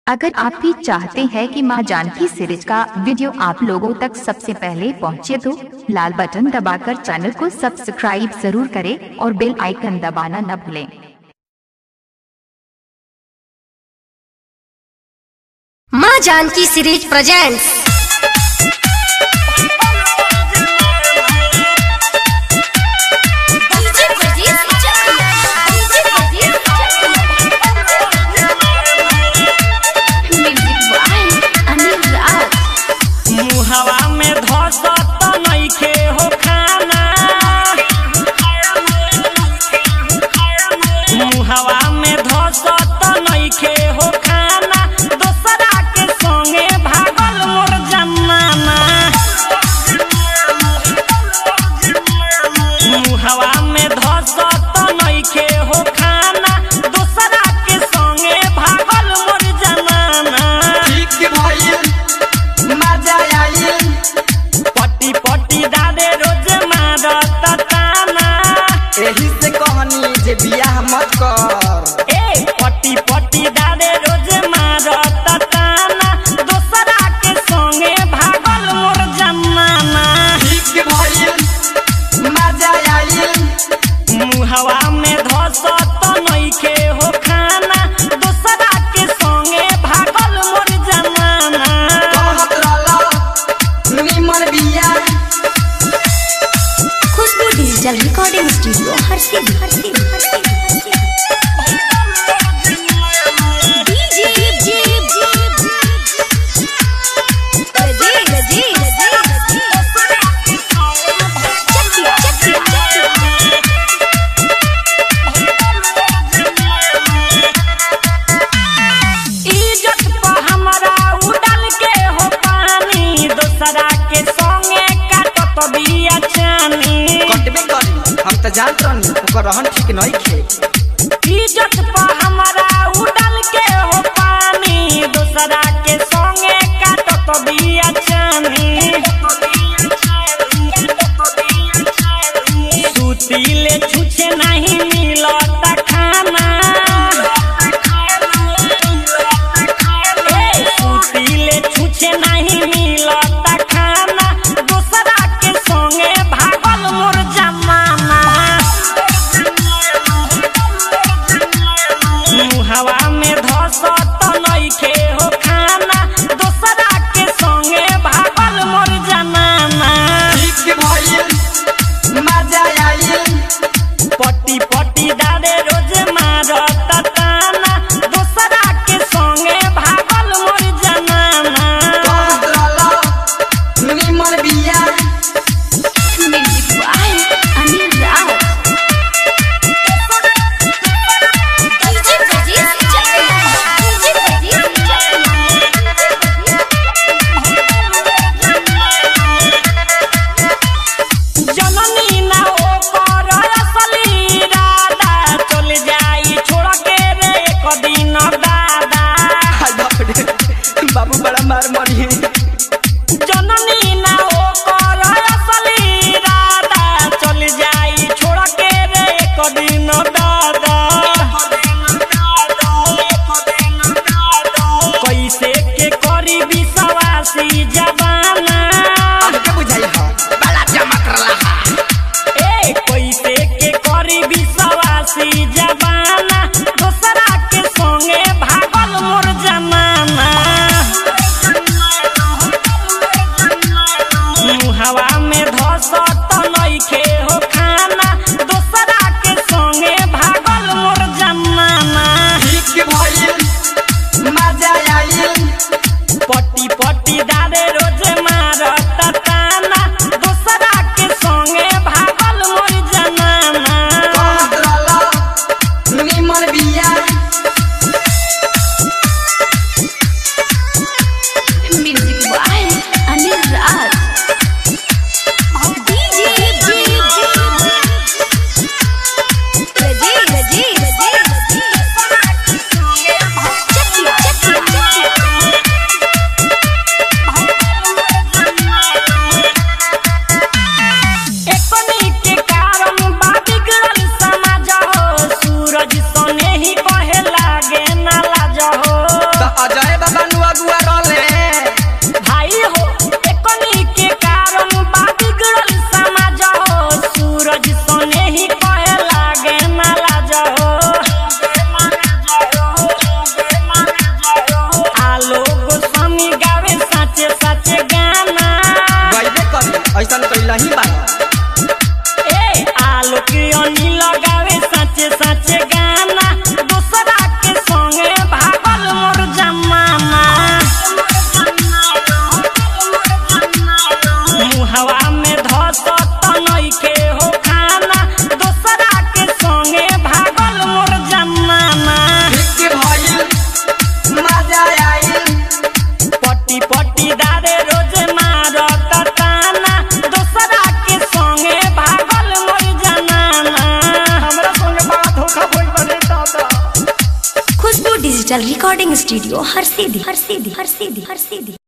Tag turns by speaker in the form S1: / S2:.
S1: अगर आप भी चाहते हैं कि मां जानकी सीरीज का वीडियो आप लोगों तक सबसे पहले पहुंचे तो लाल बटन दबाकर चैनल को सब्सक्राइब जरूर करें और बेल आइकन दबाना न भूलें
S2: माँ जानकी सीरीज प्रेजेंट्स
S3: मुहवा में धसत नइखे हो खाना मुहवा में धसत नइखे हो खाना दोसरा के संगे भागल मोर जमाना मुहवा में धसत नइखे हो खाना दोसरा के संगे भागल मोर जमाना
S4: ठीक भइल मजा आइल
S3: पट्टी पट्टी दादे रोज मारत ताना
S4: एही से कहनी जे बियाह मत कर
S3: ए पट्टी पट्टी दादे रोज मारत ताना दोसरा के संगे भागल मोर जमाना
S4: ठीक भइल मजा आइल
S3: मुहवा में धसत नइखे हो खाना दोसरा के संगे भागल मोर जमाना
S4: कहत रहल निमन बियाह
S2: खुशबू डिजिटल रिकॉर्डिंग स्टूडियो हर सिद्धि हर सिद्धि हर सिद्धि
S3: इज्जत पर हमरा उड़ल के हो पानी दोसरा के संगे काटत बिया चानी
S4: कटबे करी हम त जानत रहनी ओकर रहन ठीक नइखे
S3: इज्जत पर हमरा उड़ल के हो पानी दोसरा के संगे काटत बिया चानी सुतीले छुछे नहीं मिलत खाना ए, सुतीले छुछे नहीं मिलत खाना दोसरा के संगे भागल मोर जमाना मुहवा में धसत नइखे हो खाना
S4: अकेला ही बा
S3: ए आलोक अनी लगावे सचे सचे गाना दूसरा के संगे भागल मोर जमाना मुहवा में धस नइखे हो खाना दूसरा के संगे भागल मोर जमाना
S4: के भइल मजा आइल
S3: पट्टी पट्टी दारे रोज मारत ताना दूसरा के संगे भागल मोर जनाना हमरा संगे बात होखा भइल बने दादा
S2: खुशबू डिजिटल रिकॉर्डिंग स्टूडियो हर सीधी हर सीधी हर सीधी हर सीधी